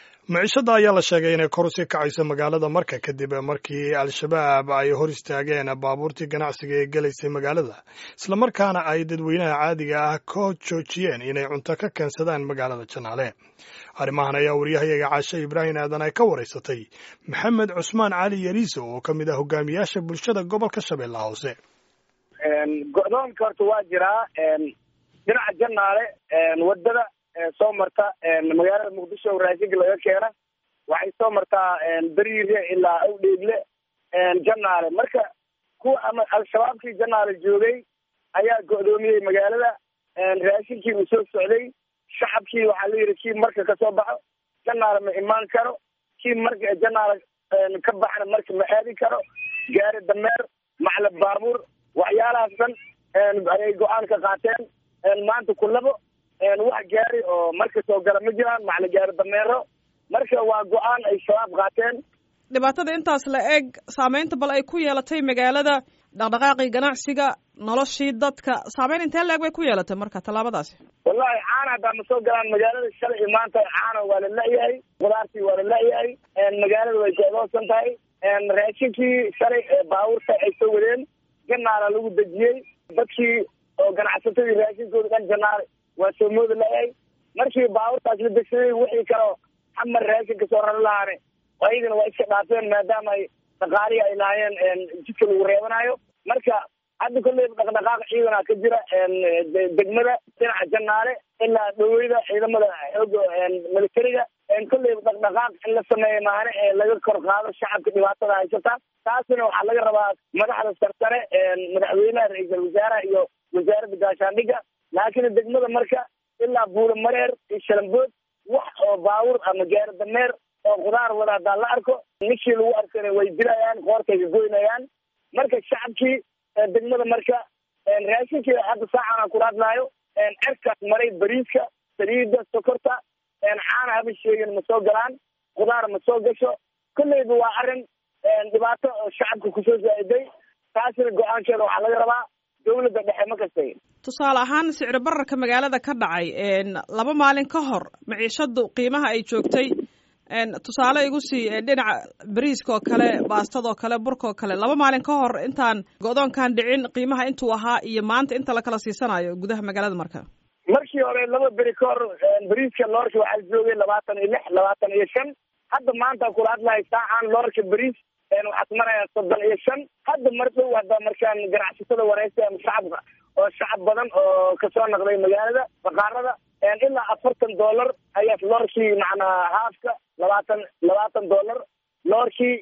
micishada ayaa la sheegay inay kor usii kacayso magaalada marka kadib markii al-shabaab ay hor istaageen baabuurtii ganacsiga ee gelaysay magaalada islamarkaana ay dadweynaha caadiga ah ka joojiyeen inay cunto ka keensadaan magaalada janaale arrimahan ayaa waryahayaga caashe ibraahim aadan ay ka waraysatay maxamed cusmaan cali yariiso oo ka mid ah hogaamiyaasha bulshada gobolka shabeellaha hoose go-doonka horta waa jiraa dhinaca janaale wadada soo marta magaalada muqdisho raashinka laga keena waxay soo martaa beriire ilaa awdheegle janaale marka kuwa ama al-shabaabkii janaale joogay ayaa go-doomiyey magaalada raashinkii uu soo socday shacabkii waxaa la yidhi kii marka kasoo baxo janaale ma imaan karo kii marka janaale ka baxna marka ma aadi karo gaari dameer macla baabuur waxyaalahaas dhan ayay go-aan ka qaateen maanta kulabo wax gaari oo marka soo gala ma jiraan macla gaari dameero marka waa go-aan ay shabaab qaateen dhibaatada intaas la eg saameynta bal ay ku yeelatay magaalada dhaqdhaqaaqii ganacsiga noloshii dadka saameyn intee la eg bay ku yeelatay marka tallaabadaasi wallahi caana haddaa ma soo galaan magaalada shalay iyo maanta caana waa la la-yahay khudaartii waa la la-yahay magaalada way go-doonsan tahay raashinkii shalay baabuurta ay soo wadeen janaala lagu dejiyey dadkii oo ganacsatadii raashinkooda dhan janaale waa soo mooda la-yahay markii baabuurtaas la degsaday wixii kaleo xamar raashin kasoo rari lahaane ayagana waa iska dhaafeen maadaama ay dhaqaalihi ay lahaayeen jidka lagu reebanayo marka hadda kolleyba dhaqdhaqaaq ciidana ka jira degmada dhinaca janaale ilaa dhaweyda ciidamada xooga militariga kolleyba dhaqdhaqaaq in la sameeya maane ee laga kor qaado shacabka dhibaatada haysata taasina waxaa laga rabaa madaxda sarsare madaxweynaha ra-iisal wasaaraha iyo wasaaradda gaashaandhigga laakiin degmada marka ilaa buula mareer iyo shalambood wax oo baabuur ama gaari dameer oo khudaar wada haddaan la arko ninkii lagu arkana way dilayaan qoortay ka goynayaan marka shacabkii degmada marka raashinkii hadda saacan kula hadlaayo cerkaas maray bariiska saliida sokorta caana haba sheegin ma soo galaan khudaar ma soo gasho kolleyba waa arrin dhibaato oo shacabka kusoo zaa-iday taasina go-aankeeda waxaa laga rabaa dawladda dhexe ma kastay tusaale ahaan sicri bararka magaalada ka dhacay laba maalin ka hor maciishadu qiimaha ay joogtay tusaale igu sii dhinaca bariiska oo kale baastadoo kale burka oo kale laba maalin ka hor intaan go-doonkan dhicin qiimaha intuu ahaa iyo maanta inta lakala siisanayo gudaha magaalada marka markii hore laba beri ka hor bariiska loorka waxaa joogay labaatan iyo lix labaatan iyo shan hadda maanta kula hadlahay saacaan loorka bariis waxaad marayaa soddon iyo shan hadda mar dhow hadda markaan ganacsatada wareysa shacabka oo shacab badan oo kasoo naqday magaalada baqaarada ilaa afartan dollar ayaa loorkii macnaa haafka labaatan labaatan dollar loorkii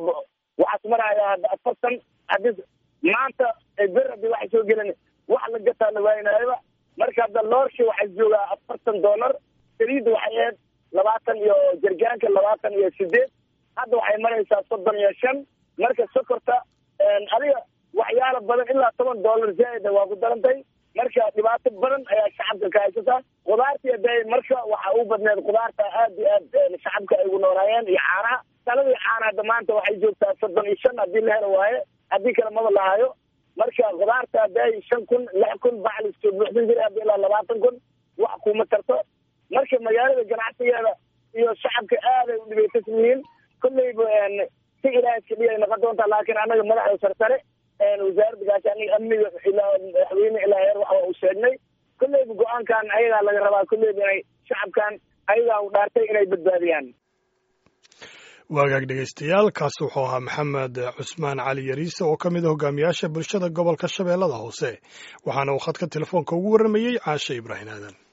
waxaad marayaa hadda afartan haddi maanta ber hadii waxay soo gelin wax la gataa la waaynaayaba marka hadda loorkii waxay joogaa afartan dollar saliidda waxay ahayd labaatan iyo jargaanka labaatan iyo sideed hadda waxay maraysaa soddon iyo shan marka sokorta adiga waxyaala badan ilaa toban dollar zaaida waa ku darantay marka dhibaato badan ayaa shacabka ka haysata khudaartii hadee marka waxa u badneed khudaarta aad iyo aad shacabka ay ugu noolaayeen iyo caanaha saladii caana hadda maanta waxay joogtaa soddon iyo shan haddii la helo waaye haddii kale maba lahayo marka khudaarta hadee shan kun lix kun bacli soo buuxsan jiray hadda ilaa labaatan kun wax kuma tarto marka magaalada ganacsigeeda iyo shacabka aad ay u dhibaysan yihiin kolleyba si ilaah iska dhigay noqon doontaa laakiin annaga madaxda sarsare wasaaradda gaashaaniga amniga ilaa madaxweyne ilaa heer waxa uu sheegnay kolleyba go-aankan ayagaa laga rabaa kolleyba inay shacabkan ayagaa u dhaartay inay badbaadiyaan waagaag dhegaystayaal kaasi wuxuu ahaa maxamed cusmaan cali yariise oo ka mid a hogaamiyaasha bulshada gobolka shabeellada hoose waxaana uu khadka telefoonka ugu warramayey caashe ibraahim aadan